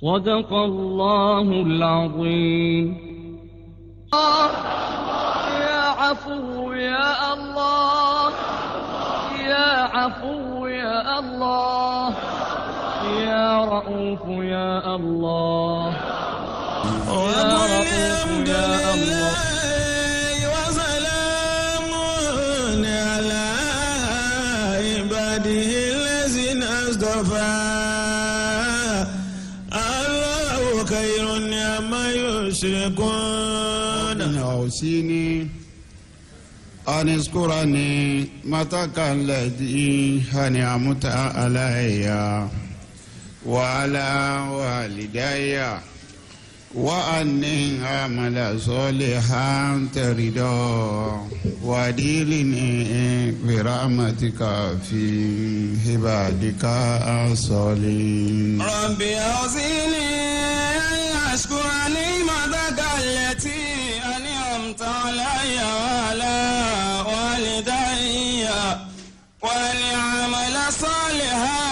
صدق الله العظيم يا عفو يا الله يا عفو يا الله يا رؤوف يا الله يا رؤوف يا الله وسلام على عباده الذين اصطفى الله خير عما يشركون أوصيني أن اذكرني متك الذي أنعمت علي وعلى والدي وأني أعمل صالحا ترضى وأدخلني برحمتك في عبادك الصالحين ربي أوصيني أن أشكر نعمتك التي أنعمت علي وعلى والدي وأن أعمل صالحا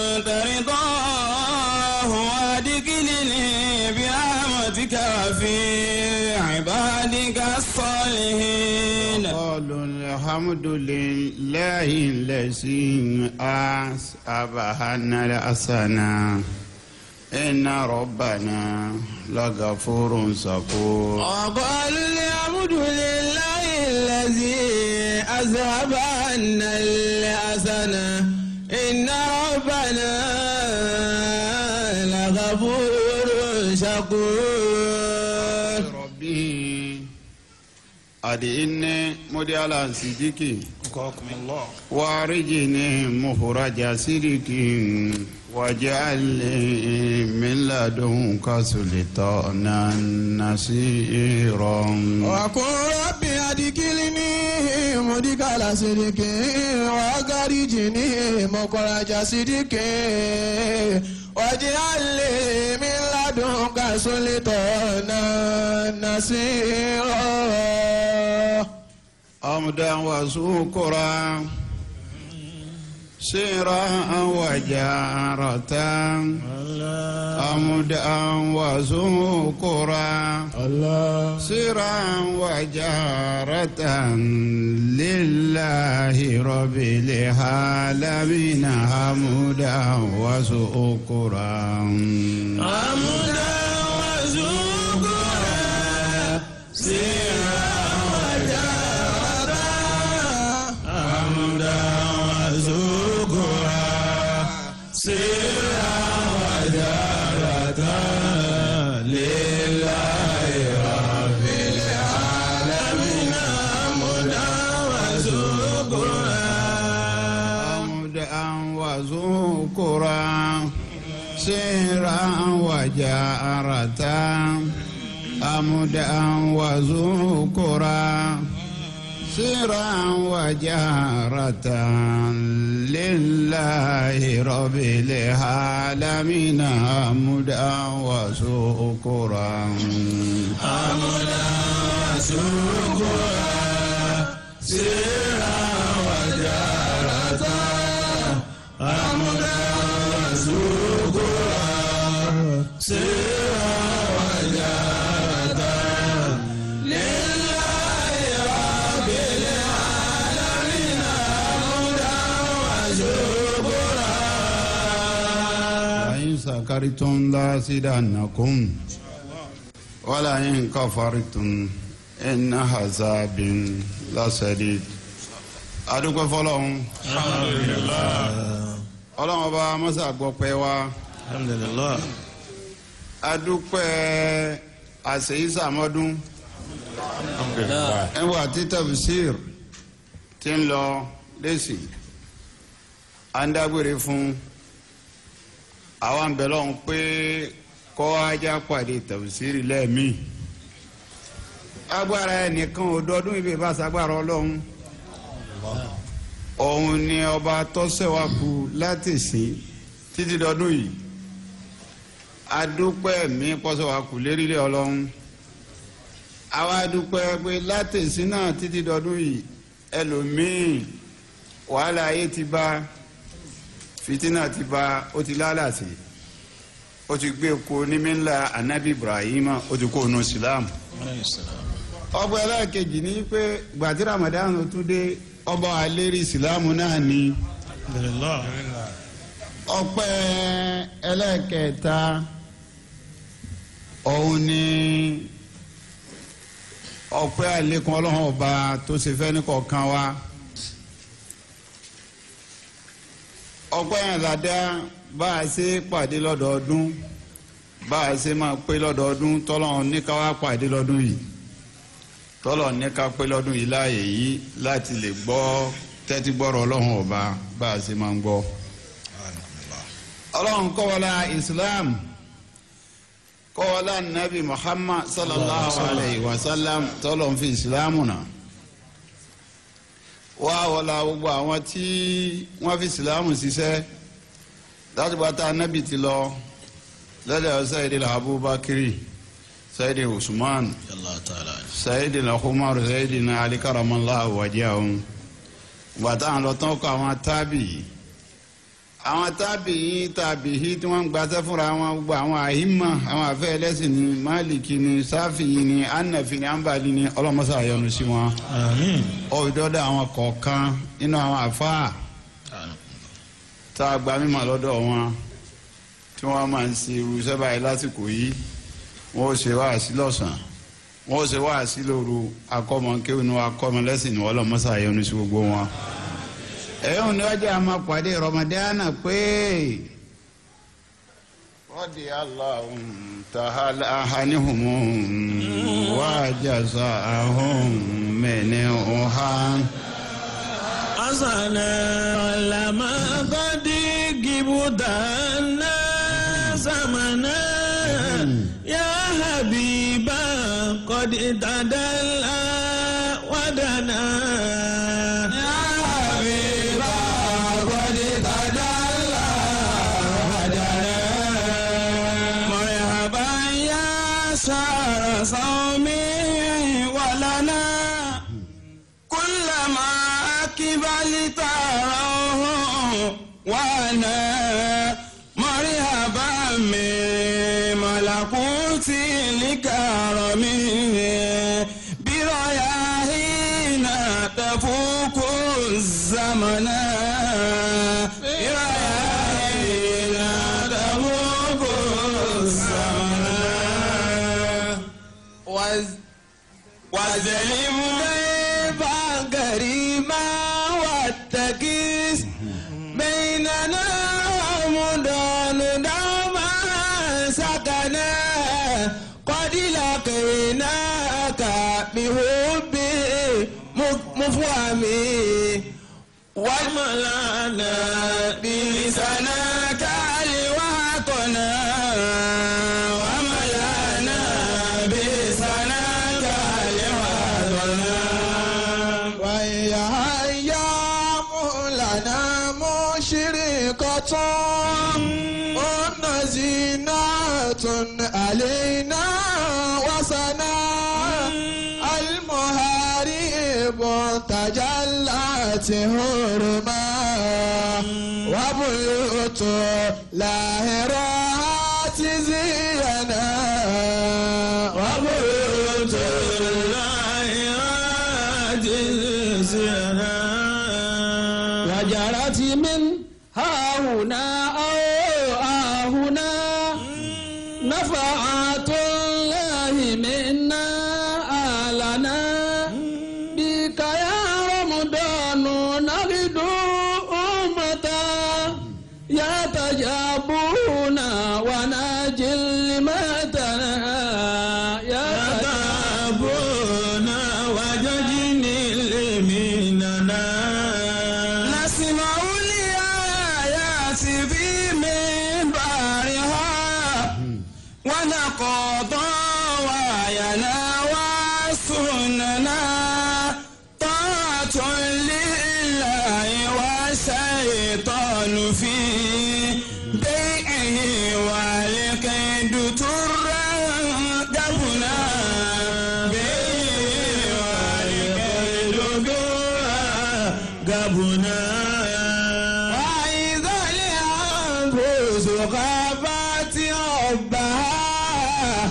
ترضاه وأدخلني برحمتك في عبادك الصالحين قالوا الحمد لله الذي أصابنا الحسنى إن ربنا لغفور شكور وقالوا الحمد لله الذي أذهب عنا الحسنة إن ربنا لغفور شكور ربي أدعني مدي على صديقي وارجني مخرج صدق واجعل لي من لدنك سلطانا نصيرا وقل ربي أدخلني مدخل صدق وأخرجني مخرج صدق واجعل لي من لدنك سلطانا نصيرا أمدا وسكرا سيرا وجارة أمدا وسكرا سيرا وجارة لله رب العالمين حمدا وسكرا حمدا وشكرا سيرا وجارا حمدا وشكرا سيرا وجارا لله رب العالمين حمدا وشكرا حمدا وذكرا سيرا وجارة حمدا وذكرا سيرا وجارة لله رب العالمين حمدا وشكرا حمدا وشكرا سيرا وجارة حمدا وشكرا سيرا وجارة لله رب العالمين حمدا وشكرا وإن سكرتم لأزيدنكم ولئن كفرتم إن عذابي لشديد adúpẹ́ fọlọ́run ọlọ́run ọba mọ́sá gbọ́pẹ́ wa alhamdulillah adúpẹ́ àṣeyísàmọ́dún ẹwà títẹ̀fùsír tí ń lọ lẹ́sìn à ń dágbére fún àwọn àǹbẹ̀ lọ́hùn pé kọ́ ajá pàdé tẹ̀fùsír lẹ́ẹ̀mí agbára ẹnìkan ò dọdún ibi ìbáṣagbára ọlọ́run òun ni ọba tọ́sẹ̀wákú láti sìn títí dọdún yìí adúpẹ́ mi pọ́sẹ̀wákú lérílẹ̀ ọlọ́run àwa dúpẹ́ pé láti sìn náà títí dọdún yìí ẹlòmíì wàhálà ayé ti bá fìtínà ti bá ó ti lálàsì ó ti gbé ko ní mílà anabi ibrahim ó ti kó nu islam ọgbà ẹlẹ́ẹ̀kejì ní pé gbàtí ramadan tún dé ọba àlérí islam náà ni alhamdulillah ọpẹ́ ẹlẹ́ẹ̀kẹta òun ni ọpẹ́ àlékún ọlọ́run ọba tó ṣe fẹ́ ní kọ̀ọ̀kan wa ọpẹ́ yẹn ládá bá a ṣe pàdé lọ́dọọdún bá a ṣe máa pé lọ́dọọdún tọ́lọ́run ní ká wá pàdé lọ́dún yìí tọ́lọ́run ní ká pé lọ́dún yìí láàyè yìí láti lè gbọ́ tẹ́tí gbọ́rọ̀ ọlọ́run ọba bá a ṣe máa ń gbọ́ ọlọ́run kọ́wọ́lá islam kọ́wọ́lá nabi muhammad sallallahu alayhi wa sallam tọ́lọ̀ ń fi islam nà wá wọlá gbogbo àwọn tí wọ́n fi islam ṣiṣẹ́ láti bá tá nabi ti lọ lẹ́lẹ̀ sayidi abubakiri sayidi usman allah ta'ala sayidi umar sayidi ali karamallahu wajahum bàtà àwọn lọ́tọ́ kọ́ àwọn tábìyì àwọn tábìyí tábìyí tí wọ́n ń gbaṣẹ́ fúnra wọn gbogbo àwọn àhímà àwọn àfẹ́ ẹlẹ́sìn ní máàlìkì ní sáfìyí ní ànàfì ní àǹbàlì ní ọlọ́mọṣà àyọnu sí wọn. àmín ọ̀dọ́dọ̀ àwọn kọ̀ọ̀kan nínú àwọn àfáà tá a gba mímọ̀ lọ́dọ̀ wọn tí wọ́n máa ń ṣe irú sẹ́bà yìí lásìkò yìí wọ́n ó ṣe wáàsí lọ́sàn-án wọ́n ó ṣe wáàsí lóru akọ́mọkéwì ní akọ́mọlẹ́sìn ní ọlọ́mọṣà àyọnu sí gbogbo wọn ẹ̀yọ́ ni wájú àmọ́ pàdé rọmọdéánà pé rọ́dì aláhùn tàhálà ahánihùn wájàsá ahùn mẹ́ni ọ̀hán. asana lama kadi gibutana zamana ya habiba kadi tadala wadana. Ya habiba kadi tadala wadana. Marhaban ya sara saumi walana. كلما أقبلت روح وانا مرحبا من ملكوت الكرم برياحين تفوق الزمن برياحين تفوق الزمن وز- وزلم ضيفا كريما والتكيس بيننا رمضان دوما سكنا قد لقيناك بحب مفهمي وملأنا بلسانك لواقنا وملأنا بلسانك لواقنا ويا أيام لنا مشرقة ونزينات علينا وسنا المهارب تجلت هرما وبيوت لاهرات زينا وبيوت لاهرات زينا وجرت من ها هنا أو ها هنا نفعات الله منا آلنا بك يا رمضان نغدو أمتا يتجابون ونجل متنا يتجابون وججني مننا نسمع الآيات في منبرها ونقضى وينا وسننا طاعة لله والشيطان في بيعه والكيد ترقبنا بيعه والكيد ترقبنا وإذا الأنفس خافت ربها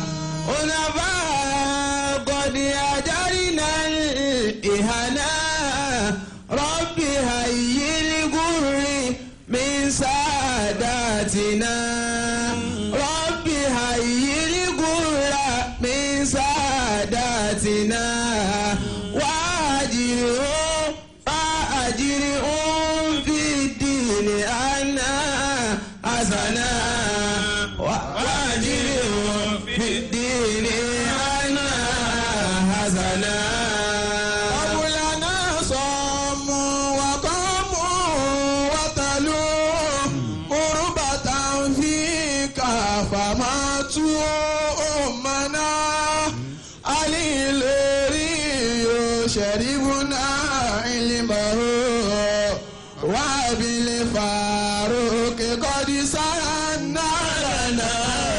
حنفاء قد أجرنا الإهنا رب هيئ الغر من ساداتنا رب هيئ الغر من ساداتنا وأجرهم فأجرهم في الدين أنا حسنا وأجرهم في الدين أنا حسنا قبلنا صم وقام وتلو قربة فيك فماتوا أمنا علي لوري يشربنا علمه وبالفاروق قد سرنا لنا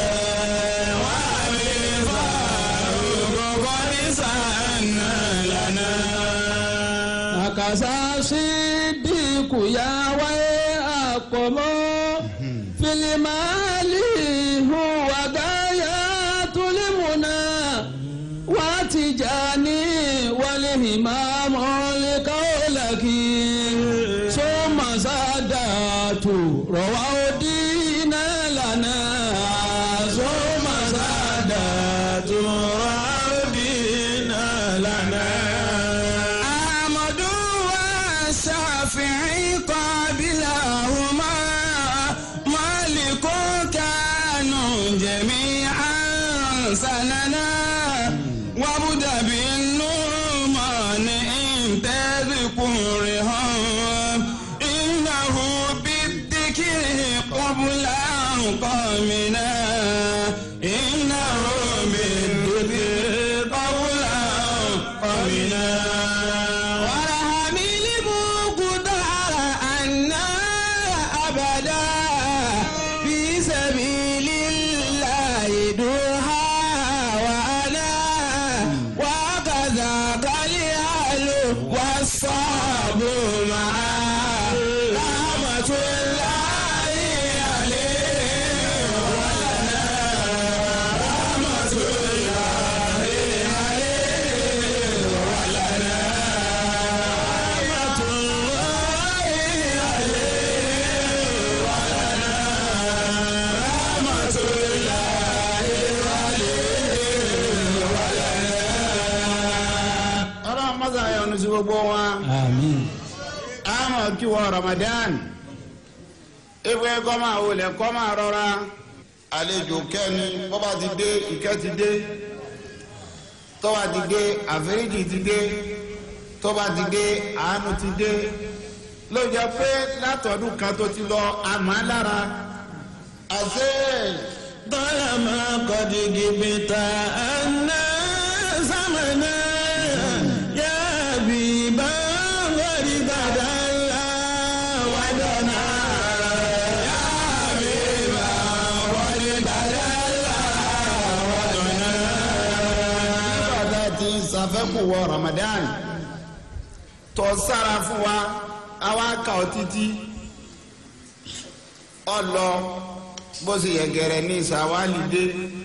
وبالفاروق قد سرنا لنا àkàsà sídìkù yá wáyé àpọ̀mọ́ filimali huwa gáyà tulimuna wá ti jà ní wálé ìmáàmù lẹ́kọ̀ọ́lẹ́kì sọ́mà sádàtù rọ̀wá òdì náà lànà sọ́mà sádàtù rọ̀wá òdì náà lànà. أحمد والشافعي قابلهما مالك كانوا جميعا سننا وابد بالنعمان انتذ قرهم إنه بالذكر قبل قامنا إنه بالذكر قبل قامنا ورحم المقدار أنا أبدا في سبيل الله دوها وأنا وكذا الأهل والصحب معا رحمة الله عليه ولنا رحمة الله عليه ولنا رحمة الله عليه ولنا رحمة الله ọlọ́run mọ́sá yọ́nú sí gbogbo wọn. Àmín. àmọ́ kí wọ́n Ramadan ewé kọ́ máa wọlé kọ́ máa rọra àlejò kẹ́ni bọ́ba ti dé ìkẹ́ ti dé tọ́ba ti dé àforíjì ti dé tọ́ba ti dé àánú ti dé ló jẹ́ pé látọ̀dún kan tó ti lọ àmọ́ lára àṣẹ طالما قد جبت أن زمنا يا بيبا ورد الله ودنا يا بيبا ورد الله ودنا bàtà ti ṣàfẹ́kù wọ Ramadan tó sára fún wa àwa kà ó títí ọlọ bó ṣe yẹ gẹrẹ ní ìsàwálì dé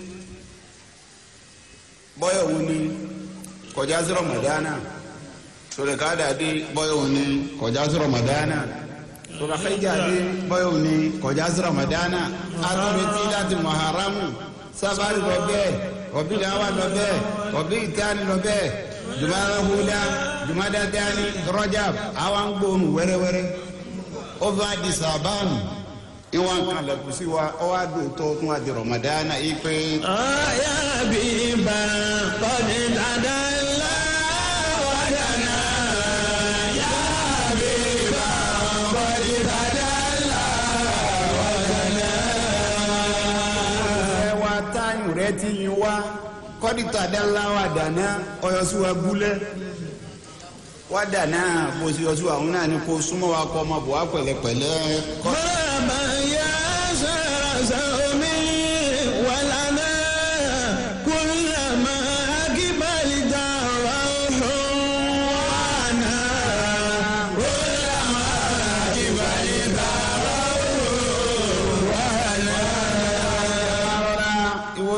bọ́yọ̀ wù ní kọjá sí Ramadana sọlẹ̀kádà dé bọ́yọ̀ wù ní kọjá sí Ramadana sọlẹ̀kẹ́jà dé bọ́yọ̀ wù ní kọjá sí Ramadana àtúntì láti Muharramu sábàrì lọ bẹ́ẹ̀ ọ̀bí làwọn lọ bẹ́ẹ̀ ọ̀bí ìtàn lọ bẹ́ẹ̀ jumada huda jumada dani Rajab àwọn gbóhùn wẹ́rẹ́wẹ́rẹ́ ó fẹ́ di sàbánu ìwọ̀n kan lẹ́kùn sí wa ọ wá dùn tó tún wá di Ramadana yìí pé. يا بيبا قد دنا الله ودنا يا بيبا قد دنا الله ودنا ẹ wá táyùn rẹ ti yin wá kọ́dítà dánlá wà dáná ọyọ sí wa gúlẹ̀ wá dáná bó ṣe yọ sí wa òun náà ni kó súnmọ́ wa kọ́ ọmọ bò wá pẹ̀lẹ́pẹ̀lẹ́ kọ́. مرحبا يا سر سومي ولنا كلما أقبلت روح وانا كلما أقبلت روح وانا rọra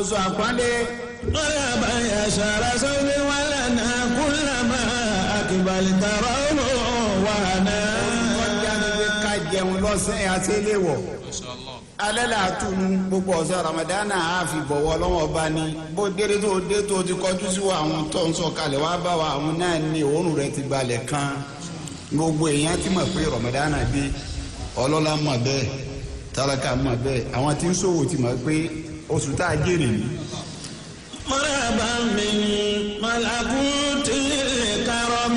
oṣù àpọ́nlé مرحبا يا شهر صوم ولنا كلما أقبلت روح وهنا kọjá ní pé ká jẹun lọ́sẹ̀ àti eléwọ̀ alẹ́ là á tunu gbogbo ọ̀sẹ̀ ramadana á fi bọ̀wọ̀ lọ́wọ́ bá ní bó déré tó dé tó ti kọjú sí wa àwọn tó ń sọ kalẹ̀ wá bá wa àwọn náà ní òórùn rẹ̀ ti balẹ̀ kan gbogbo èèyàn ti mọ̀ pé ramadana dé ọlọ́lá mọ̀ bẹ́ẹ̀ tálákà mọ̀ bẹ́ẹ̀ àwọn tí ń ṣòwò ti mọ̀ pé oṣù tá a jèrè ní. مرحبا من ملكوت الكرم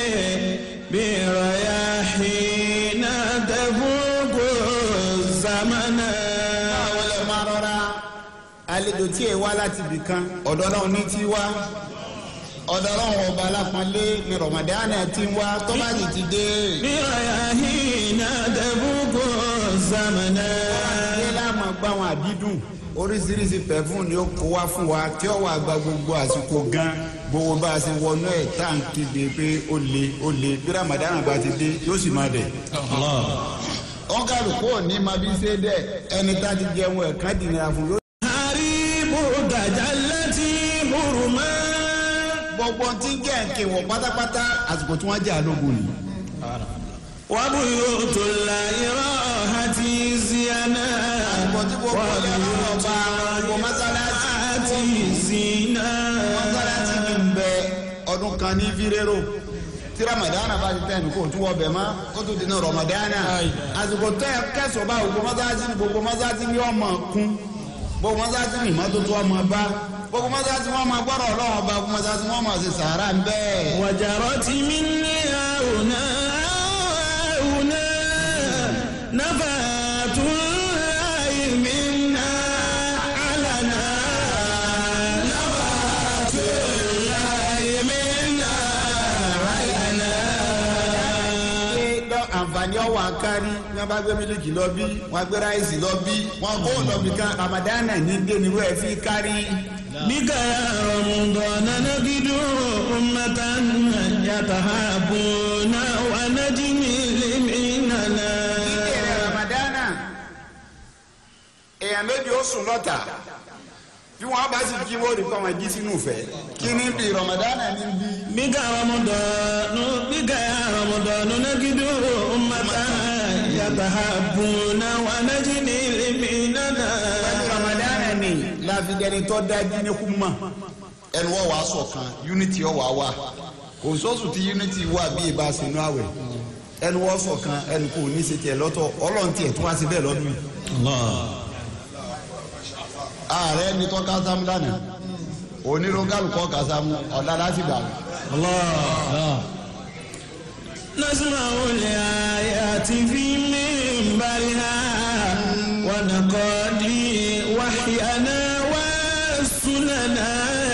برياحين تفوق الزمن àwọn ẹ̀ máa rọra àlejò tí ẹ wá láti ibì kan ọ̀dọ̀ náà ní tí wá ọ̀dọ̀ náà ọba alápọ̀nlé ní ramadana ti ń wá tó bá sì ti dé. برياحين تفوق الزمن ṣé láàmú gbá wọn àdídùn oríṣiríṣi pẹ̀fún ni ó kó wá fún wa tí ó wà gba gbogbo àsìkò gan gbogbo bá a ṣe wọnú ẹ̀ tá à ń kéde pé ó le ó le bí ramadana bá ti dé yóò sì máa dẹ̀. wọn kálukú ò ní ma bí ṣe dẹ ẹni tá a ti jẹun ẹ̀ ká dìnnà fún yóò. حريب تجلت برما gbogbo tí ń jẹ́ ǹkè wọ̀ pátápátá àsìkò tí wọ́n jẹ́ àlógun ni. وبيوت الله راحت زينا àsìkò tí gbogbo ọ̀lẹ́ ọ̀rọ̀ ọba gbogbo mọ́sálásí وبيوت زينا mọ́sálásí ní ń bẹ ọdún kan ní fírérò tí ramadana bá ti tẹ̀ ní kó tún wọ bẹ̀ mọ́ kó tó di ní ramadana àsìkò tẹ kẹsàn-án bá gbogbo mọ́sálásí ní gbogbo mọ́sálásí ní ọmọ kún gbogbo mọ́sálásí ní ìmọ́tótó ọmọ bá gbogbo mọ́sálásí wọn máa gbọ́dọ̀ ọlọ́wọ́ bá gbogbo mọ́sálásí wọn máa ṣe sàárà ń bẹ́ẹ̀. وجرت مني هنا هنا نفات الله منا علنا نفات الله منا علنا pé lọ- àǹfààní ọwọ́ àkárí ní wọn bá gbé mílíkì lọ bí wọn gbé ráìsì lọ bí wọn kó lọ bí kan ramadana ní dé ni wọ́n fi kárí. بك يا رمضان نجد أمة يتهابون ونجمل مننا ìbéèrè ramadana èèyàn méjì ó sùn lọ́tà bí wọ́n bá sì kí wọ́n rí kọ́ wọn jí sínú ìfẹ́ kí ni bí ramadana ní bí. بك رمضان بك يا رمضان نجد أمة يتهابون ونجمل مننا pẹ̀lú ramadana ni láfidẹ́ni tó dájú ní kúmọ̀ ẹnu wọ́n wàá ṣọ̀kan unity ọ̀ wàá wà kò sọ́sù tí unity wà bí ìbá sinú àwẹ̀ ẹnu wọ́n ṣọ̀kan ẹnu kò ní ṣe tiẹ̀ lọ́tọ̀ ọlọ́run tiẹ̀ tún wá sí bẹ́ẹ̀ lọ́dún yìí. ààrẹ ní tó kásámù lánàá onírúkálù kọ́ kásámù ọ̀dà láti gbà wọ́n. الله نسمع الآيات في منبرها ونقضي وحينا والسننا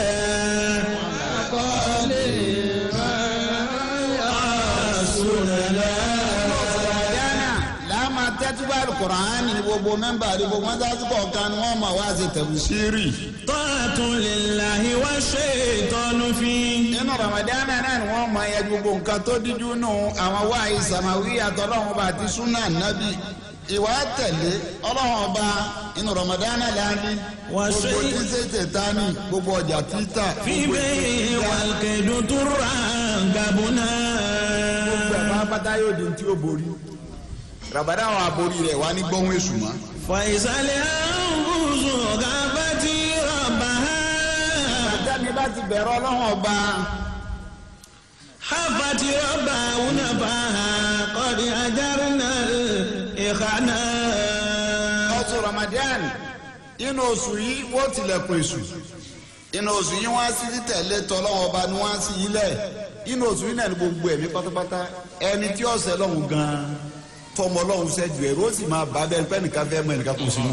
Ramadan láàmà tẹ́túbà Kùránì ní gbogbo mẹ́mbà ní gbogbo mọ́sáàsì kọ̀ọ̀kan ni wọ́n máa wá sí tẹ̀bùsírì. طاعة لله والشيطان فيه nínú Ramadan náà ni wọ́n máa yẹ gbogbo nǹkan tó díjú nù àwọn wáyé sàmáwí àtọ́lọ́wọ́n bá ti súnà nábì ìwà tẹ̀lé ọlọ́wọ́n ọba inú Ramadan láàrin Wà gbogbo ṣe- tí ṣèṣe ta ni gbogbo ọjà títà في gbogbo بيع والكيد ترغبنا gbogbo ẹ̀ pátápátá yóò di tí ó borí Ramadan àwọn àborí rẹ̀ wá ní gbọ́hún èṣù mọ́. فإذا الأنفس غابت ربها àtẹ́mi bá ti bẹ̀rẹ̀ ọlọ́wọ́n ọba حفت ربها نفاها قد أجرنا الإخانا oṣù Ramadan inú oṣù yìí wọ́n tilẹ̀kùn èṣù inú oṣù yìí wọ́n á sí títẹ̀lé tọ́lọ́wọ́n ọba ni wọ́n á sí ilẹ̀ inú oṣù yìí náà ni gbogbo ẹ̀mí pátápátá ẹni tí ọ̀sẹ̀ lọ́hùn gan-an tọmọ lọ́hùn sẹ́jú ẹ̀rọ ó sì máa bá bẹ́ẹ̀ pẹ́ nìkan fẹ́ mọ ẹnìkan kò sínú.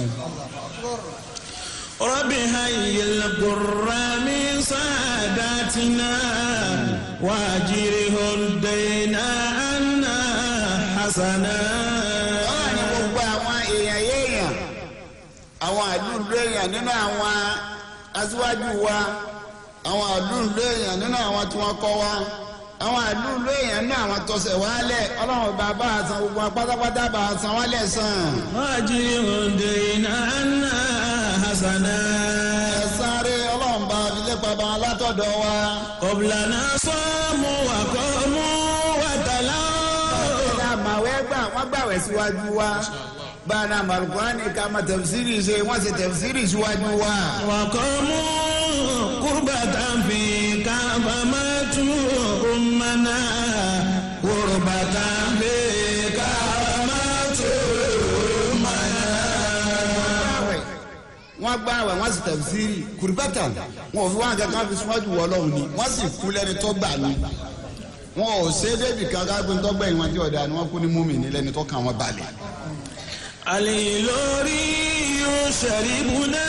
رب هيئ القرى من ساداتنا واجره الدين عنا حسنا ọ̀rọ̀ ni gbogbo àwọn èèyàn yéèyàn àwọn àdúgbò èèyàn nínú àwọn aṣíwájú wa àwọn àdúgbò èèyàn nínú àwọn tí wọ́n kọ́ wa àwọn àdúgbò èèyàn nínú àwọn tọ̀sẹ̀ wálẹ̀ ọlọ́run bá bá a san gbogbo wọn pátápátá bá a san wálẹ̀ sàn. واجره الدين عنا حسنا nípa bá wọn látọ̀dọ̀ wa. قبلنا صاموا وقاموا وتلاوا ìlà màwẹ́ gbà wọ́n gbàwẹ̀ síwájú wa. báyìí àmàlùkùránì ká máa tẹ̀fsírì ṣe wọ́n ṣe tẹ̀fsírì síwájú wa. وقاموا قربة فيك فماتوا أمنا قربة فيك فماتوا gbààwẹ̀ wọ́n gbààwẹ̀ wọ́n sì tẹ̀síìrì kùrìbátà wọn ò fi wọn kankan fi síwájú wọ ọlọ́run ni wọ́n sì kú lẹ́ni tó gbà ní. wọn ò ṣe é débi kankan pé tó gbẹ̀yìn wọn tí ọ̀dà ni wọ́n kú ní múmi ní lẹ́ni tó kàn wọ́n balẹ̀. الإلوري يشربنا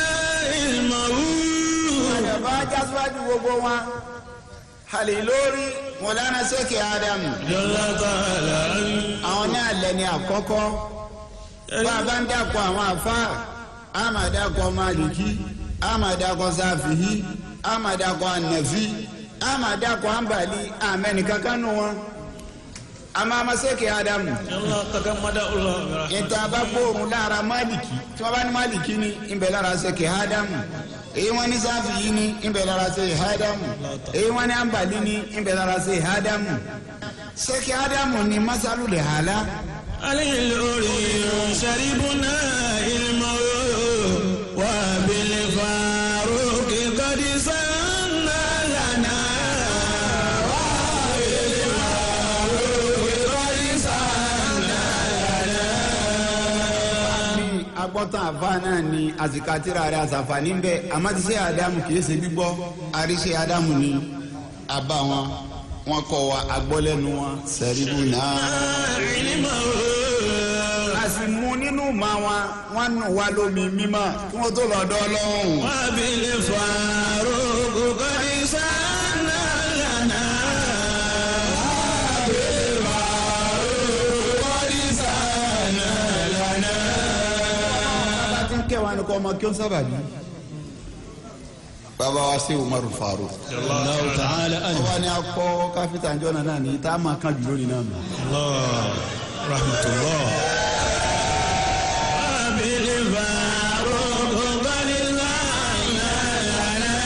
الموت àdàbà ajá síwájú gbogbo wọn. hali lórí mọ̀lánà sẹ́kẹ̀ ádámù جل تعالى àwọn náà lẹ́ni àkọ́kọ́ bá a bá ń dàpọ̀ àwọn àfáà a máa dàpọ̀ máàlìkí a máa dàpọ̀ sáfìhí a máa dàpọ̀ ànàfí a máa dàpọ̀ àǹbàlí àmẹ́ni kankan nù wọn. a máa ma sẹ́kẹ̀ ádámù الله تكمد الله برحمته ìta bá gbóòórùn lára máàlìkí tí wọ́n bá ní máàlìkí ni ìbẹ̀ lára sẹ́kẹ̀ ádámù èyí wọ́n ní sáfìhí ni ìbẹ̀ lára sẹ́kẹ̀ ádámù èyí wọ́n ní àǹbàlí ni ìbẹ̀ lára sẹ́kẹ̀ ádámù sẹ́kẹ̀ ádámù ni masalu lè hàlá. الإلوري يشربنا الموت وبالفاروق قد سنى لنا bí agbọ́tàn àfa náà ni àsìkàtìrà rẹ̀ àsàfàní ń bẹ àmọ́tíṣe àdámù kìí ṣe gbígbọ́ àríṣe àdámù ni àbá wọn wọn kọ wa agbọ́lẹ́nu wọn sẹ́ríbù náà. a sì mú nínú ma wọn wọn nù wá lómi mímọ́ kí wọ́n tó lọ́dọ̀ ọlọ́run. وبالفاروق قد سنى لنا bá ti ń kẹwàá ni kò ọmọ kí ó sábà bí. bàbá wa ṣe umaru farouk. الله تعالى أنه ọba ni a kọ́ káfíńtà jọ́nà náà ní tá a máa kan jù lórí náà nù. الله رحمة الله وبالفاروق قد سنى لنا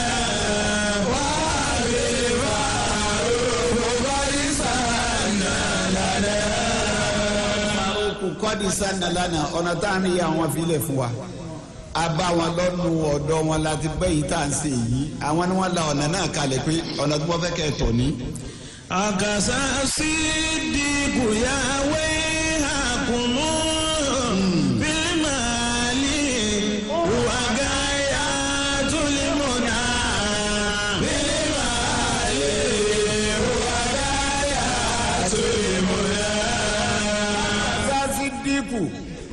kò kọ́ni sanna lánàá ọ̀nà tá à ń yà wọn filẹ̀ fún wa a bá wọn lọ́nu ọ̀dọ́ wọn láti pẹ́ yìí tá à ń ṣe yìí àwọn ni wọ́n la ọ̀nà náà kalẹ̀ pé ọ̀nà tí wọ́n fẹ́ kẹ́ ẹ̀ tọ̀ ní. akasa sidiku yawe hakumu bilimali wagaya tulimuna bilimali wagaya tulimuna. sáàsì dínkù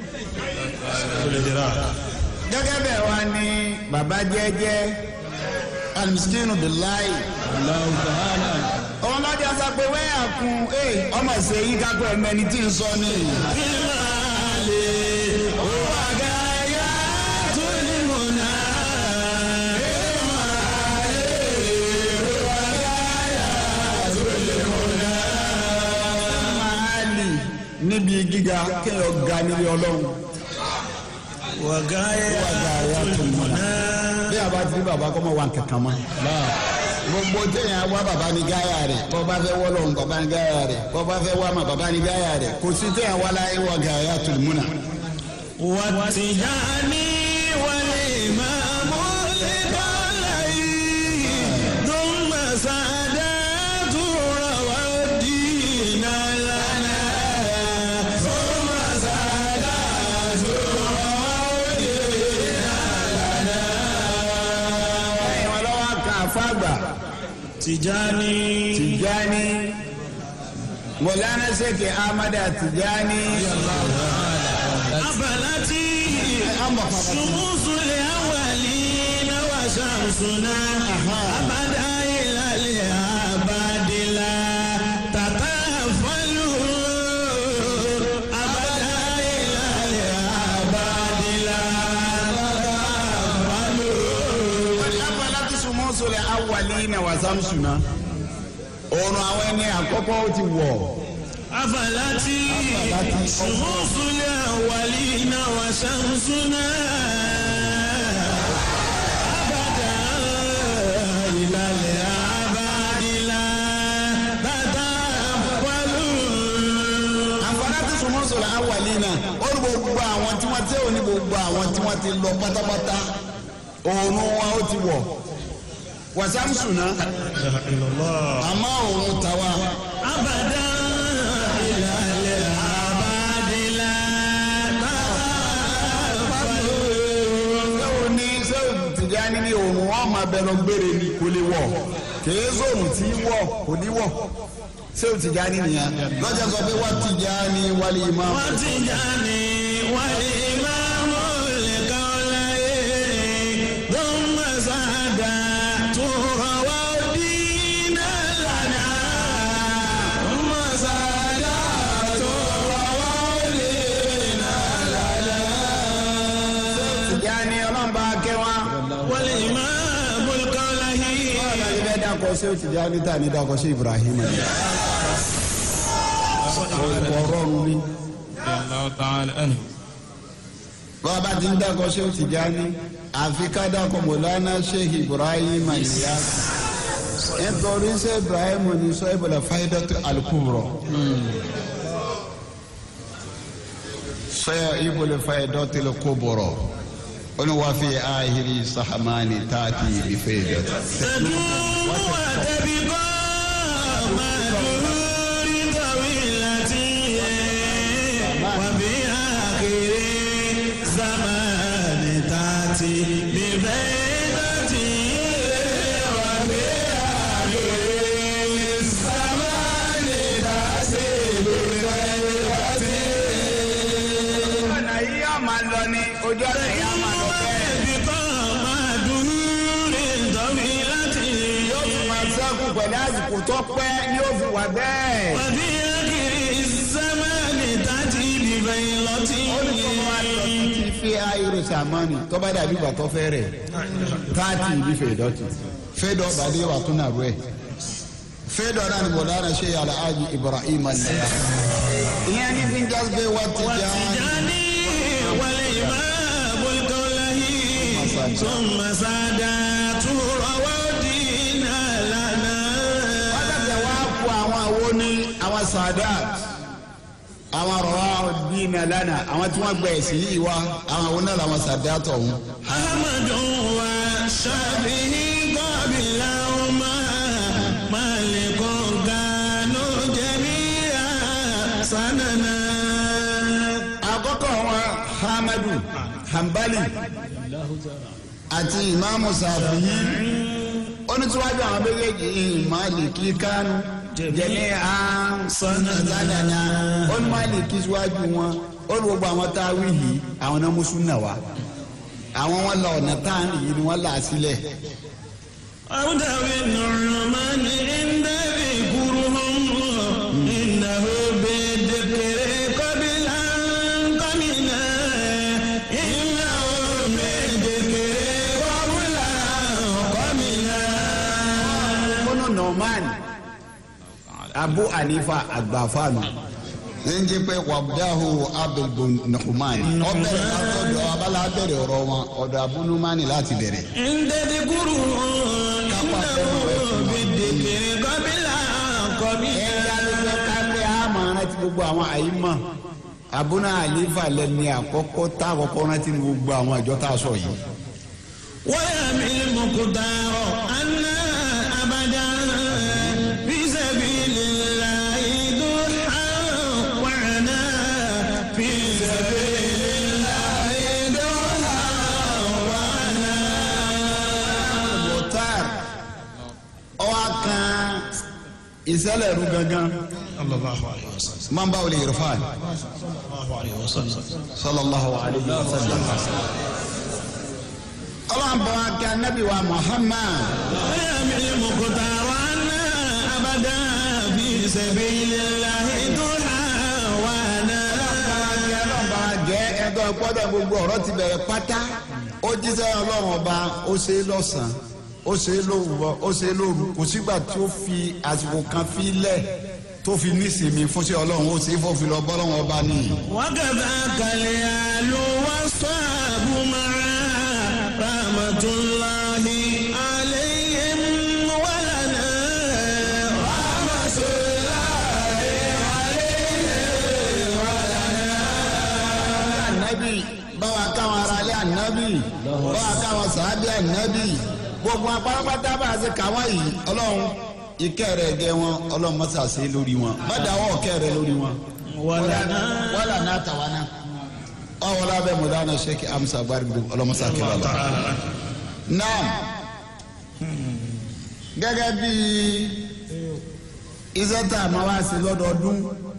gẹ́gẹ́ bẹ́ẹ̀ wá ní bàbá jẹ́jẹ́ alimusinu bilayi ọmọdé ọsọ pé wẹ́yà kun ee ọmọ ṣe yí kákó ẹ̀mẹ́ni tí ń sọ ní. bilimali wagaya tulimuna. máàlì níbi gíga kéèyàn ga níbi ọlọ́run. wagaya tulimuna. bí a bá ti rí bàbá kọ́ mọ̀ wá kankan mọ́. gbogbo téèyàn wá bàbá ní gáyà rẹ̀ bọ́ bá fẹ́ wọ́lọ́hún bàbá ní gáyà rẹ̀ bọ́ bá fẹ́ wá mà bàbá ní gáyà rẹ̀ kò sí téèyàn wá láyé wọ gáyà tùlùmùnà. والتجاني والإمام لقلعي ثم سادات روى الدين لنا ثم سادات روى الدين ẹ̀yin wọn lọ́wọ́ ká fàgbà تجاني tìjáni mọ̀lánà sèkè amada tìjáni. أفلتي شموس الأولين وشمسنا أبدا إلى الأبد لا تتفل أبدا إلى الأبد لا تتفل lábàlá tí sùmọ́sọ̀lẹ̀ awàlí na wà sámsùnà òòrùn àwọn ẹni àkọ́kọ́ ó ti wọ̀ أفلتي شموس الأولين وشمسنا أبدا إلى gbogbo àwọn tí wọ́n ti lọ pátápátá oòrùn wọn ó ti wọ̀ wàsámsù náà àmọ́ òun tàwa abada ìlàlẹ̀ abadila sẹ́wọ̀n ní sẹ́wọ̀n Tìjání ní oòrùn wọn máa bẹ̀rẹ̀ gbére ni kò lè wọ̀ kìí sóòrùn tí wọ̀ kò ní wọ̀ sẹ́wọ̀n Tìjání nìyẹn lọ́jà sọ pé wá Tìjání wálé imam wọ́n ti já ní wàlí ìmáàmù lẹ́kọ̀ọ́lá yìí tó ń mọ̀sáàdá tó rọwọ́ dínà lánàá. mọ̀sáàdá tó rọwọ́ dínà Tìjání ọlọ́mọba kẹwàá. wàlí ìmáàmù lẹ́kọ̀ọ́lá yìí. Ọlọ́run bẹ́ẹ̀ dákọ̀ sí Tìjání tá ní dákọ̀ sí Ibrahim ni. ọ̀rọ̀ mi. bàbá ti ń dákọ̀ sí Tìjání àfi ká dákọ̀ Mọ̀lánà Sheikh Ibrahim nìyá. nítorí sẹ́ Ibrahim ní sọ ìbọ̀lẹ̀ Faidatu al-Kubra. sọ ìbọ̀lẹ̀ Faidatu al-Kubra. ó ní wàá fi ahiri sahamani tààtì ìfẹ́dọ̀tì. تدوم وتبقى مدهور طويلة وبآخر زمان تأتي ببيضة وبآخر زمان تأتي ببيضة ọ̀nà yìí yóò máa lọ ní ojú ọ̀nà yìí yóò máa lọ bẹ́ẹ̀. وتبقى مدهور طويلة yóò fi máa sẹ́kù pẹ̀lú àsìkò tó pẹ́ ni yóò fi wà bẹ́ẹ̀. وفي آخر الزمان تأتي ببيضة ti fi ayiro samani tó bá dàbí ìgbà tó fẹ́ rẹ̀ káàtì ibi fèdọ́tì fèdọ́ bàdé wà tún nàró ẹ̀ fèdọ́ náà ni bọ̀dára ṣe yàrá ájì Ibrahim alẹ́yà ìyẹn ní fi ń jásgbé wá ti já والتجاني والإمام الكولهي ثم سادات روادينا لنا wákàtí wá kú àwọn àwo ní àwọn sadat àwọn rọwà dínà lánàá àwọn tí wọ́n gbẹ̀ sí yìí wá àwọn àwọn náà làwọn sadat ọ̀hún. أحمد وشافعي قبلهما مالك كانوا جميعا سننا àkọ́kọ́ wọn hamadu hanbali àti imaamu safiyi onítúwájú àwọn méjèèjì maliki kánú jẹni sanadana onímaliki síwájú wọn olú gbogbo àwọn táwí yìí àwọn náà mùsùlùmí wa àwọn wọn lọ ọ̀nà táàní yìí ni wọ́n là á sílẹ̀ أودع النعمان عند ذكرهم إنه بالذكر قبل أن قمنا إنه بالذكر قبل أن قمنا kọ́nà norman abu hanifa àgbàfáànù ń jẹ́ pé wàbdáhù abdul nuhman ọbẹ̀rẹ̀ látọ̀dọ̀ abala bẹ̀rẹ̀ ọ̀rọ̀ wọn ọ̀dọ̀ abu numani láti bẹ̀rẹ̀. عند ذكرهم إنه بالذكر قبل أن ẹ̀yà ló قمنا fẹ́ ká pé a máa rántí gbogbo àwọn àyímọ̀ abúná àlífà lẹ́ni àkọ́kọ́ tá àkọ́kọ́ rántí ní gbogbo àwọn ìjọ tá a sọ yìí. ويمل المقدار أن أبدا في سبيل الله ضحى وعنا في سبيل الله ضحى وعنا mọ̀tàr ọwọ́ kan ìṣẹ̀lẹ̀ ẹ̀rú gangan صلى الله عليه وسلم máa ń bá wọlé irfan صلى الله عليه وسلم sallallahu alayhi wa sallam. ọlọ́run bá wa kí anabi wa muhammad. ويمل المقدار أن أبدا في سبيل الله ضحى وعنا ọlọ́ba jẹ́ ẹgbẹ́ gbọ́dọ̀ gbogbo ọ̀rọ̀ ti bẹ̀rẹ̀ pátá ó jíṣẹ́ ọlọ́run ọba ó ṣe é lọ́sàn-án ó ṣe é lówùrọ̀ ó ṣe é lóru kò sígbà tí ó fi àsìkò kan fi lẹ̀ tó fi nísìmí fún sí ọlọ́run ó ṣe é fòfin lọ bọ́lọ́run ọba nìyí. وكذاك اليال والصحاب معا رحمة الله عليهم ولنا رحمة الله عليهم ànábì báwa káwọn bá a káwọn sàábì ànábì gbogbo apárápátá bá a ṣe káwọn yìí ọlọ́run ìkẹ́ rẹ̀ gẹ wọn ọlọ́run mọ́sá ṣe lórí wọn má dáwọ́ ọ̀kẹ́ rẹ̀ lórí wọn. wàlà náà tàwa náà ọwọ́ lábẹ́ mọ̀dánà sheikh amsa gbàgbó ọlọ́mọsá kẹlẹ́ lọ. náà gẹ́gẹ́ bí iṣẹ́ tá a máa wá sí lọ́dọọdún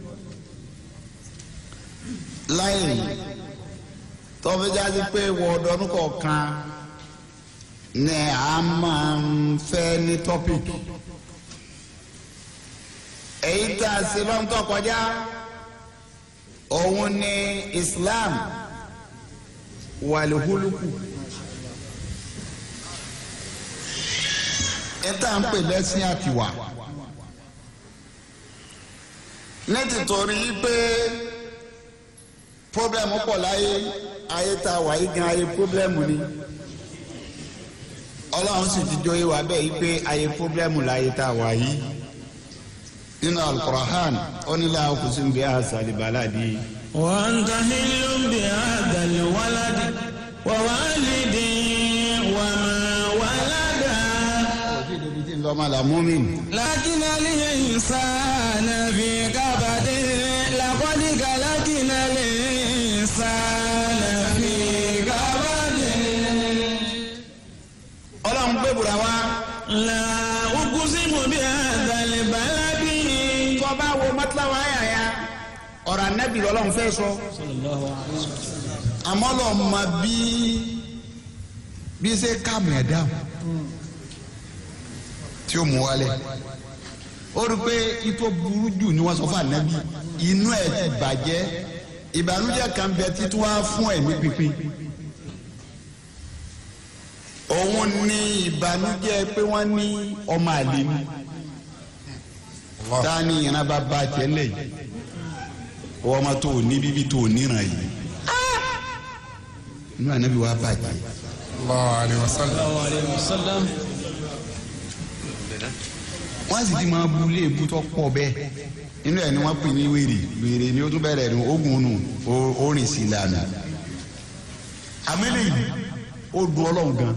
láyé tọ́fíjáde pé wọ́ọ̀dọ́nù kọ̀ọ̀kan ni a máa ń fẹ́ ní tọ́pìkì èyí tá a ṣe lọ́ńtọ́ kọjá òun ni Islam wàlúhùlùkù ẹ tá à ń pè lẹ́sìn àtiwà ní tìtorí pé pọ́blẹ́mù pọ̀ láyé ayé tá a wà yí gan ayé pọ́blẹ́mù ni ọlọ́run sì ti jó ìwà bẹ́ẹ̀ yí pé ayé pọ́blẹ́mù láyé tá a wà yí nínú alukurahan onílà kùsùn bí a sàlìbàlà di. وأنت حل بهذا الولد ووالد وما ولد lọ́mọ la mọ́mìn. لكن الإنسان في كبد لقد خلقنا الإنسان في كبد ọlọ́run gbé bùrà wá. لا أقسم بهذا البلد tó bá wo mọ́tíláwá yà ya ọ̀rọ̀ anábì lọ́lọ́run fẹ́ sọ. àmọ́ lọ́ọ́ ma bí bí ṣe káàmù ẹ̀ dáhùn tí ó mú wálẹ̀ ó rí i pé itó burú jù ni wọ́n sọ fún ànábì inú ẹ̀ ti bàjẹ́ ìbànújẹ́ kan bẹ títí wá fún ẹ̀mí pínpín òun ni ìbànújẹ́ pé wọ́n ní ọmọ àlè ni ta ni ìran bá ba tẹ́lẹ̀ yìí wọ́n ma tó ní bíbí tó níran yìí inú ànábì wa bàjẹ́. الله عليه وسلم الله عليه وسلم wọ́n sì ti máa bu ilé ìbú tó pọ̀ bẹ́ẹ̀ inú ẹ̀ ni wọ́n pè ní wèrè wèrè ni ó tún bẹ̀rẹ̀ ní ogun nù ó- ó rìn sí ìlànà àmẹ́lẹ̀ yìí ó du ọlọ́run gan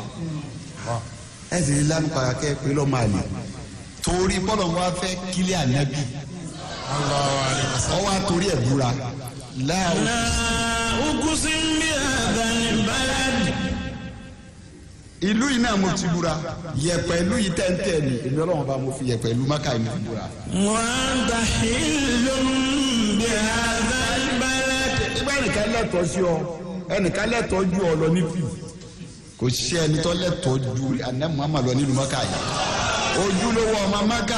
ẹ sì ní lánàá pàkẹ́ pé lọ́ọ́ máa lè torí bọ́lọ̀ wá fẹ́ kílẹ̀ ànábì الله عليه وسلم ọwọ́ àtòrí ẹ̀ búra láàrú لا أقسم بهذا البلد ìlú yìí náà mo ti búra yẹ̀pẹ̀ ìlú yìí tẹ́ntẹ́ ni èmi ọlọ́run bá mo fi yẹ̀pẹ̀ ìlú mákà yìí mo fi búra. وأنت حل بهذا البلد nígbà ẹnìkan lẹ́tọ̀ọ́ sí ọ ẹnìkan lẹ́tọ̀ọ́ ju ọ lọ níbí kò sí ẹni tó lẹ́tọ̀ọ́ ju àná Muhammad lọ nílùú maka yìí ojúlówó ọmọ maka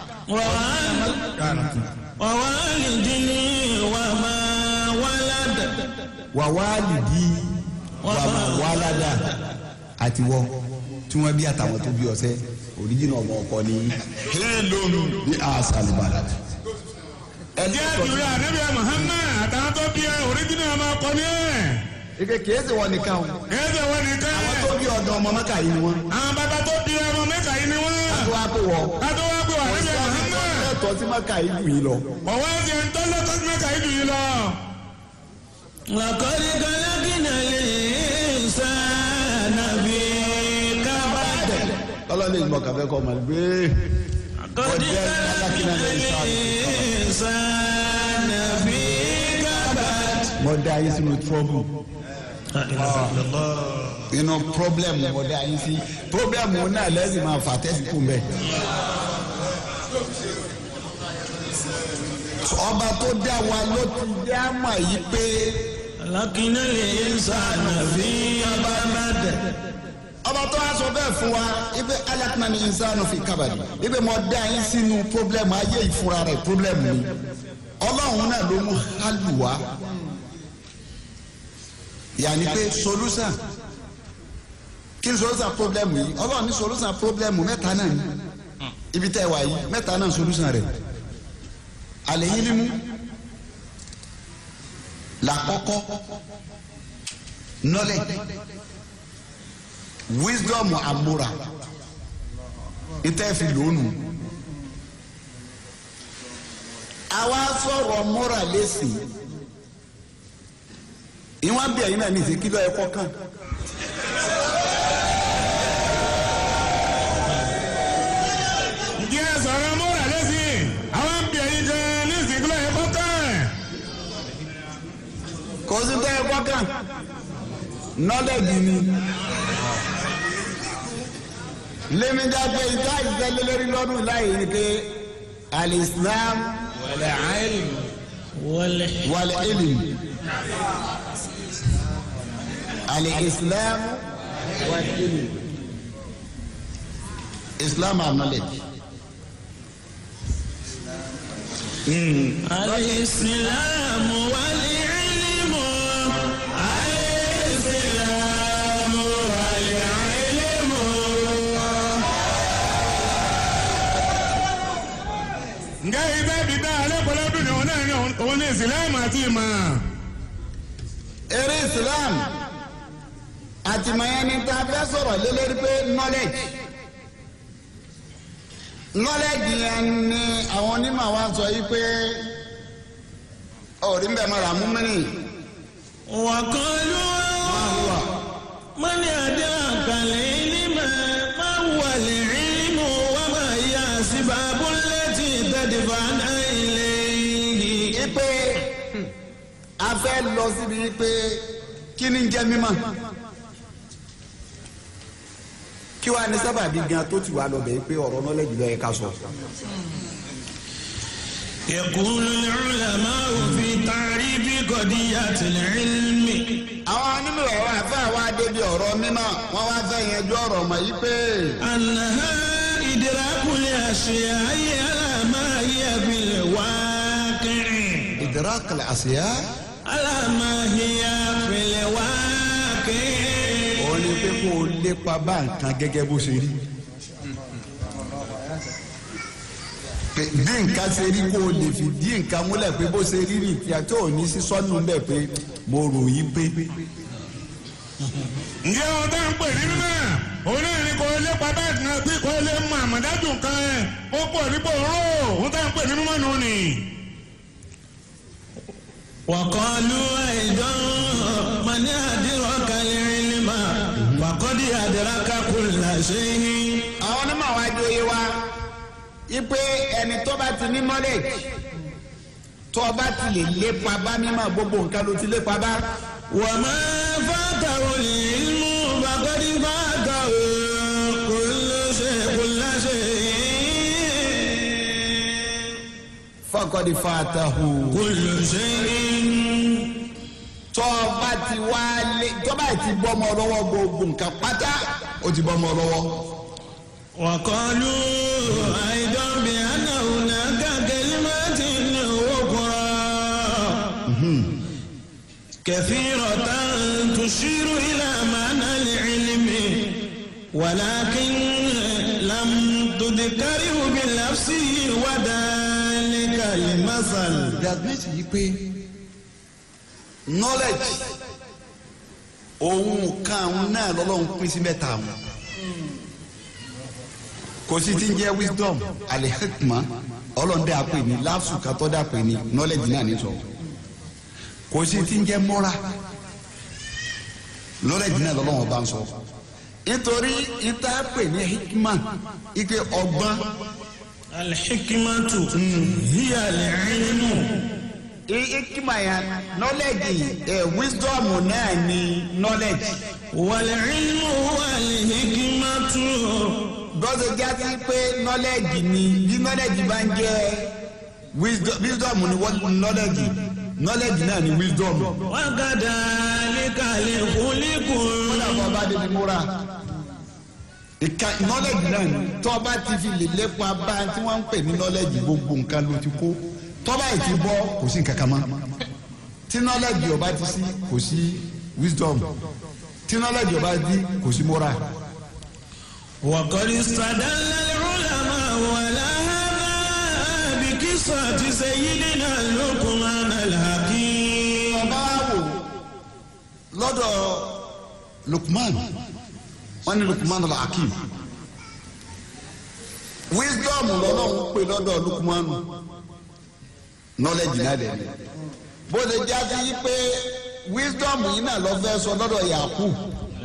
ووالد ووالد وما ولد wà wálìdí wà má wáládà àti wọ tí wọn bí àtàwọn tó bí ọsẹ òríjìnà ọmọ ọkọ ni hélòmù ní àṣàlùbàdà ẹni jẹ́ tó ìdúró ànábìá Muhammad àtàwọn tó bí ẹ oríjìnà ọmọ ọkọ ní ẹ̀ ike kìí wọn nìkan o ẹ̀ẹ́dẹ̀ wọn nìkan àwọn tó bí ọ̀dọ̀ ọmọ maka yìí ni wọn àwọn bàbá tó bí ọmọ mẹ́ka yìí ni wọ́n tó wá pé wọ kátó wá pé ànábìá Muhammad lẹ́tọ̀ọ́ sí maka yìí lù yìí lọ. ọ̀wọ́ ẹ̀jẹ̀ ń tọ́lọ́ tó mẹ́ka yìí dùn yìí lọ. لقد خلقنا الإنسان في كبد ọlọ́ni ìmọ̀ kàfẹ́ kọ́ ọmọ gbé لقد خلقنا الإنسان في كبد mọ dá yín sínú trouble inú problem mọ dá yín sí problem náà lẹ́sìn máa fà tẹ́sí kù mbẹ́. ọba tó dá wa ló ti dá mà yí pé خلقنا الإنسان في كبد ọba tó wá sọ bẹ́ẹ̀ fún wa ibi alakuna ni insanu fi kábàdì ibi mọ dá yín sínú problem ayé ìfura rẹ̀ problem ni ọlọ́run náà ló mú hálùwá yàní pé solution kí ni solution problem yìí ọlọ́run ní solution problem mẹ́ta náà ni ibi tẹ́ wà yìí mẹ́ta náà solution rẹ̀ alẹ́ yín ni mú làkọ́kọ́ knowledge wisdom amúra ìtẹ́ fi lónù àwa sọ̀rọ̀ múra lẹ́sìn ìwọ̀n bí ẹ̀yin náà ní ìsìn kí ló yẹ kọ́ kàn lọ́kàn knowledge ni lẹ́mídá pé ìta ìtẹ́lẹ̀ lórí lọ́dún láyé ni pé alislam wal ilm alislam wal ilm islam and knowledge. الإسلام والعلم الإسلام والعلم ǹjẹ́ ibẹ̀ bí dá alẹ́kọ̀ọ́lọ́dún ni òun náà ní òun ní ìsìlámù àti ìmọ̀. eré islam àtìmọ̀yẹn ni tá a fẹ́ sọ̀rọ̀ lé lórí pé knowledge knowledge yẹn ni àwọn onímọ̀ wa sọ yìí pé ọ̀rí ń bẹ̀ mọ́ ra mú mẹ́rin وقالوا من أدراك العلم ما هو العلم وما هي أسباب التي تدفعنا إليه ipe a fẹ́ lọ síbi pé kí ni ń jẹ́ mímọ̀ kí wàá ní sábàbí gan tó ti wà lọ́bẹ̀ pé ọ̀rọ̀ knowledge ló yẹ ká sọ. يقول العلماء في تعريف قضية العلم àwọn onímọ̀ ọ̀rọ̀ àfẹ́ àwa débi ọ̀rọ̀ mímọ́ wọ́n wá fẹ́ yanjú ọ̀rọ̀ mọ̀ yìí pé أنها إدراك الأشياء على ما هي في الواقع ìdírákàlẹ̀ àṣeyá. على ما هي في الواقع òun ni pé kó o lépa bá nǹkan gẹ́gẹ́ bó ṣe rí. Pé bí nǹkan ṣe rí kó o lè fi dí nǹkan múlẹ̀ pé bó ṣe rí rí ìtìyà tó ò ní sí sọ́nù bẹ́ẹ̀ pé mo rò yí pé. ǹjẹ́ ohun tá ń pè ní mímọ́ òun náà ní kò lépa bẹ́ẹ̀ kan bí kò lè mọ àmọ̀dájú nǹkan ẹ̀ ó pọ̀ nípò ró ohun tá ń pè ní mímọ́ nù ni. وقالوا أيضا من أدرك العلم فقد أدرك كل شيء àwọn onímọ̀ wa jó yé wa ipe ẹni tó bá ti ní knowledge tó o bá ti lè lépa bá mímọ̀ gbogbo nǹkan ló ti lépa bá. وما فاته العلم فقد فاته كل شيء كل شيء fọkọ̀dì fàtàhù. كل شيء tó o bá ti wá lé tó bá ti bọ́ ọmọ lọ́wọ́ gbogbo nǹkan pátá ó ti bọ́ ọmọ lọ́wọ́. وقالوا أيضا بأن هناك كلمات أخرى كثيرة تشير إلى معنى العلم ولكن لم تذكره بالنفس وذلك المثل diagnose yìí pé knowledge òun kan àwọn náà lọ́lọ́run pín sí mẹ́ta àwọn kò sí ti ń jẹ́ wisdom alihikma ọlọ́dẹ àpè ní láfsù katọ́dẹ àpè ní knowledge náà ní sọ kò sí ti ń jẹ́ moral knowledge náà lọ́lọ́run bá ń sọ nítorí ìta pè ní hikma ike ọgbọ́n الحكمة هي العلم hikma yẹn knowledge ẹ wisdom náà ní knowledge. والعلم هو الحكمة gbọ́dọ̀ jáde pé knowledge ni bí knowledge bá ń jẹ́ wisdom wisdom ni wọ́n knowledge knowledge náà ni wisdom. وكذلك الخلق kódà bọ́ bá débi múra ìka knowledge náà ni tọ́ bá ti fi lè lépa bá tí wọ́n ń pè ní knowledge gbogbo nǹkan ló ti kó tọ́ bá yìí ti bọ́ kò sí nǹkan kan mọ́ tí knowledge ọba ti sí kò sí wisdom tí knowledge ọba ti kò sí moral. وقد استدل العلماء على هذا بقصة سيدنا لقمان الحكيم ọba wa wò lọ́dọ̀ Lukman wọ́n ní Lukman al-Hakim wisdom lọ́lọ́run pè lọ́dọ̀ Lukman knowledge náà dẹ̀ ni bó ṣe já sí pé wisdom yìí náà lọ fẹ́ sọ lọ́dọ̀ Yakub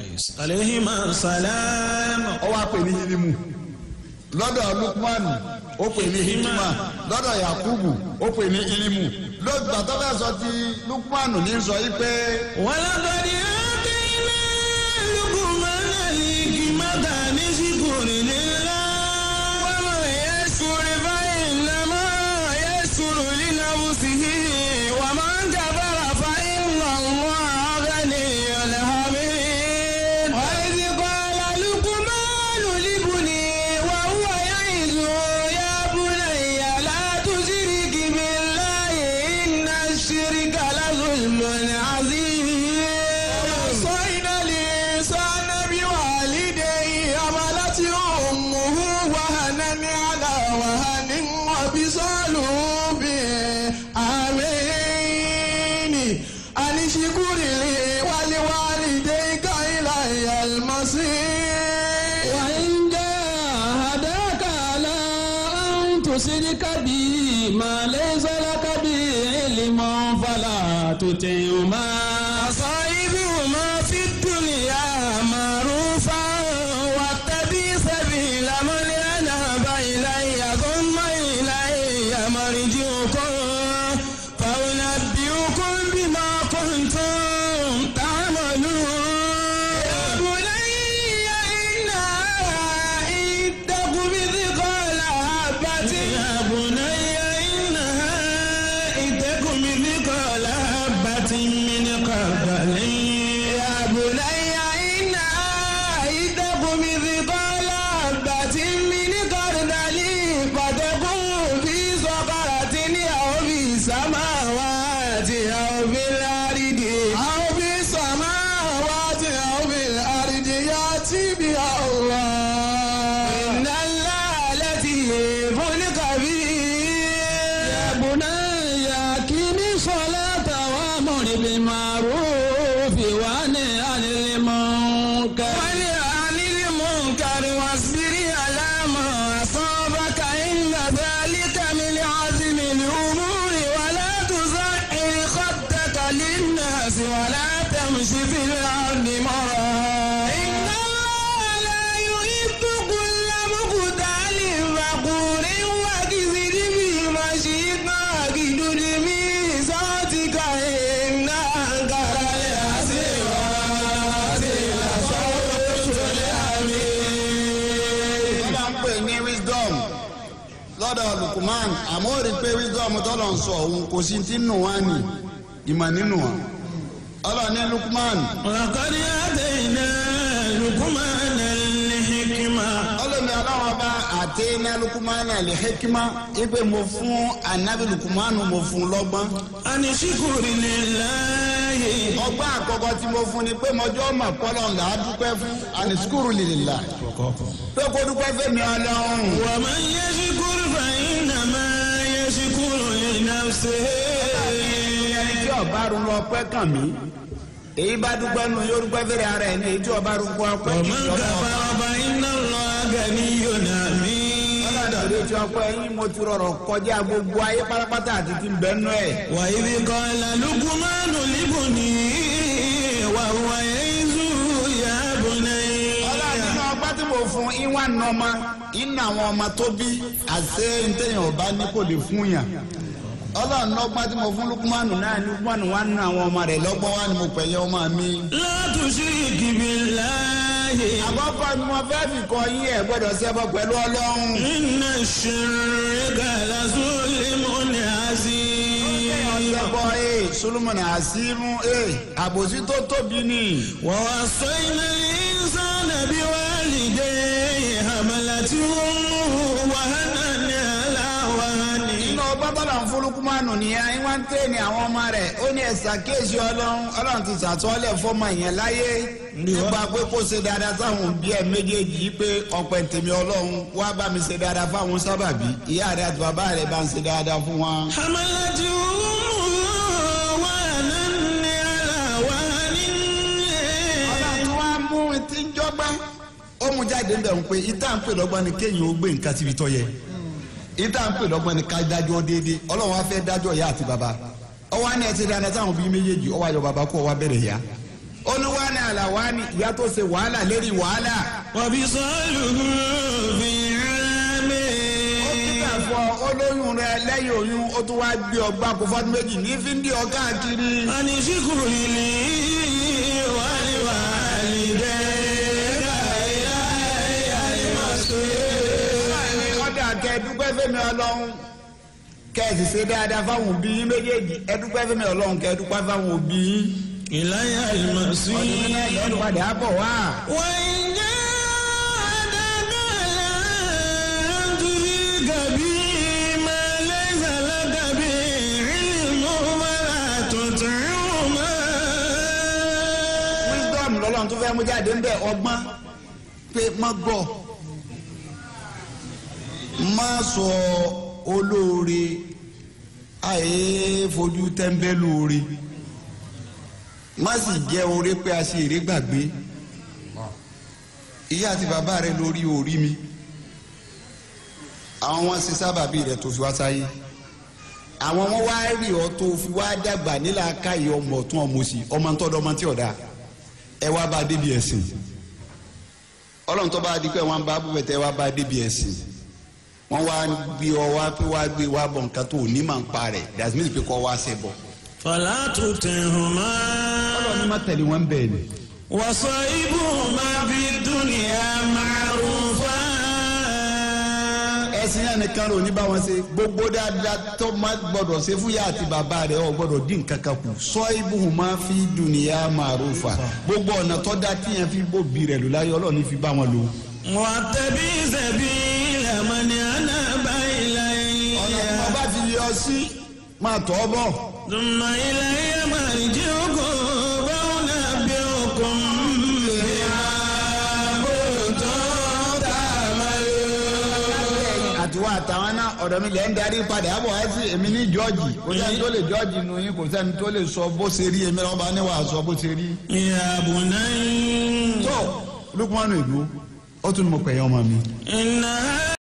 عليهما السلام ó wá pè ní yilimu lọ́dọ̀ Lukman ó pè ní hikima lọ́dọ̀ yakubu ó pè ní ilimu lọ́gbà tó fẹ́ sọ ti lukumanu ní sọ yí pé ولقد آتينا لقمان الحكمة أن اشكر لله ومن يشكر فإنما يشكر لنفسه ومن كفر فإن الله غني حميد وإذ قال لقمان لابنه وهو يعظه يا بني لا تشرك بالله إن الشرك لظلم عظيم وصينا الإنسان بوالديه حملته أمه وهنا على وهن وبصاله بآمين أن اشكر لي ولوالديك إلي المصير وإن جاهداك على أن تشرك بي ما ليس لك به علم فلا تطعهما صاحبهما في الدنيا معروفا واتبع سبيل من أناب إلي ثم إلي مرجعكم فأنبئكم بما كنتم تعملون يا بني إنها إن تك مثقال حبة يا بني إنها إن تك مثقال حبة من خردل يا بني إنها إن تك مثقال حبة من خردل فتكون في صخرة أو في السماوات أو في الأرض أو في السماوات أو في الأرض يأتي بها الله إن الله لطيف خبير يا بني أقم الصلاة وأمر بالمعروف وانه عن المنكر وانه عن المنكر واصبر على ما أصابك إن ذلك من عزم الأمور ولا تزعر خدك للناس ولا تمشي في الأرض مرحا إن الله لا يحب كل مختال فخور وكذب في مشيك واجدد في صوتك إن أنكر الأصوات لصوت الحميد wọ́n máa ń pè ní wisdom lọ́dọ̀ lukuman àmọ́ ó rí i pé wisdom tọ́lọ̀ ń sọ òun kò sí ti nù wá ní ìmọ̀ nínú wa ọlọ́ọ̀ni lukuman ولقد آتينا لقمان الحكمة ọlọ́ọ̀ni aláwọ̀ bá àtẹ́ná lukuman lè hekima ipe mo fún anabi lukuman mo fún lọ́gbọ́n أن اشكر لله ọgbọ́n àkọ́kọ́ tí mo fún ni pé mọjọ́ ọmọ kọ́lọ̀ ńlá dúpẹ́ fún ànisukuru lìlá pé kó dúpẹ́ fẹ́mi ọlọ́run ومن يشكر فإنما يشكر لنفسه ẹni tí ọba rún lọ pẹ́ kàn mí èyí bá dúpẹ́ nù yóò dúpẹ́ fẹ́rẹ̀ ara ẹ̀ ní èyí tí ọba rún kọ́ pẹ́ kì í ومن sọ́kọ́ كفر فإن الله غني حميد ọlọ́dọ̀ tí ọpẹ́ yín mo ti rọrọ̀ kọjá gbogbo ayé pátápátá àti ti ń bẹ́ẹ̀ nú ẹ̀. وإذ قال لقمان لابنه وهو يعظه يا بني ọlọ́run nínú ọgbà tí mo fún ìwà nọmọ iná àwọn ọmọ tó bí àṣẹ ntẹ̀yìn ọba ní kò lè fún yàn ọlọ́run ní ọgbà tí mo fún lukumanu náà ní lukumanu wà nínú àwọn ọmọ rẹ̀ lọ́gbọ́n wà ní mo pẹ̀yẹ ọmọ mi. لا تشرك بالله àkọ́kọ́ ni mo fẹ́ fi kọ yín ẹ̀ gbọ́dọ̀ ṣẹbọ pẹ̀lú ọlọ́run. إن الشرك لظلم عظيم ọ̀sẹ̀bọ ee solomoni asimu ee àbòsí tó tóbi ni. ووصينا الإنسان بوالديه حملته أمه وهنا على وهن inú ọgbọ́n bọ́lá ń fúlùkùmánù nìyẹn ìwà ń tẹ̀ ní àwọn ọmọ rẹ̀ ó ní ẹ̀sà kéèsì ọlọ́run ọlọ́run ti sàtọ́lẹ̀ fọ́mọ yẹn láyé nípa pé kó ṣe dáadáa sáwọn òbí ẹ̀ méjèèjì yìí pé ọ̀pẹ̀ tèmi ọlọ́run wá bá mi ṣe dáadáa fáwọn sábàbí ìyá rẹ̀ àti bàbá rẹ̀ bá ń ṣe dáadáa fún wọn. حملته أمه وهنا على وهن ọlọ́run wá mú ti ń jọ́gbá ó mú jáde ń bẹ̀ ń pé ìta ń pè lọ́gbọ́n ni kéèyàn ó gbé nǹkan síbi tọ́ yẹ ìta ń pè lọ́gbọ́n ni ká dájọ́ déédéé ọlọ́run wá fẹ́ dájọ́ ìyá àti bàbá ọwọ́ á ní ẹtí dáadáa táwọn bíi méjèèjì ọwọ́ ayọ̀ bàbá kó ọwọ́ abẹ́rẹ́ ìyá ó ní wá ní àlàwá ní ìyá tó ṣe wàhálà lérí wàhálà وبصاله في ó kíkà عامه fọ olóyún rẹ lẹ́yìn oyún ó tún wá gbé ọgbà kó fọdún méjì ní fíndí ọgá kiri. أن اشكر لي ولوالديك إلي المصير ọ̀dà kẹ dúpẹ́ fẹ́mi ọlọ́run kẹ sì ṣe dáadáa fáwọn òbí yín méjèèjì ẹ dúpẹ́ fẹ́mi ọlọ́run kẹ dúpẹ́ fáwọn òbí yín. إلي ọdún المصير náà lọ́dún padà bọ̀ wá. وإن جاهداك على أن تشرك بي ما ليس لك به علم فلا تطعهما wisdom lọ́lọ́run tó fẹ́ mú jáde ń bẹ̀ ọgbọ́n pé má gbọ́ má sọ olóore àyè fojú tẹ́ńbẹ́lú oore má sì jẹ́ oore pé a ṣe èrè gbàgbé ìyá àti bàbá rẹ lórí orí mi àwọn wọn ṣe sábàbí rẹ tó fi wá sáyé àwọn wọn wá rí ọ tó fi wá dàgbà nílà káyọ ọmọ tún ọmọ sí ọmọ ntọ́dọ̀ ọmọ tí ọ̀dà ẹ wá bá débi ẹ̀sìn ọlọ́run tó bá di pé wọ́n bá búbẹ̀ tẹ́ wá bá débi ẹ̀sìn wọ́n wá gbé ọ wá pé wá gbé wá bọ̀ nǹkan tó ní màá ń pa rẹ̀ that's mean pé kọ́ wá ṣe bọ̀. فلا تطعهما ọlọ́run ní má tẹ̀lé wọn bẹ́ẹ̀ ni. وصاحبهما في الدنيا معروفا ẹ̀sìn yẹn nìkan ló ní bá wọn ṣe gbogbo dáadáa tó má gbọdọ̀ ṣe fúyà àti bàbá rẹ̀ ọ̀ gbọdọ̀ dín nǹkan kan kù sọ ibùhùn máa fi dùnìyà màrúfà gbogbo ọ̀nà tó dá tíyẹn fi bòbí rẹ̀ lò láyé ọlọ́run ní fi bá wọn lò. واتبع سبيل من أناب ọ̀nà tí wọ́n إلي bá fi yọ sí máa tọ́ bọ̀. ثم إلي مرجعكم فأنبئكم بما كنتم تعملون àtiwọ́ àtàwọn náà ọ̀dọ̀ mi lẹ́ ń darí padà àbọ̀ wá sí èmi ní jọ́ọ̀jì kò sẹ́ni tó lè jọ́ọ̀jì nù yín kò sẹ́ni tó lè sọ bó ṣe rí èmi lọ́ba ní wàá sọ bó ṣe rí. يا بني tó lukumanu ìlú ó tún mọ̀ pẹ̀yẹ́ ọmọ mi. إنها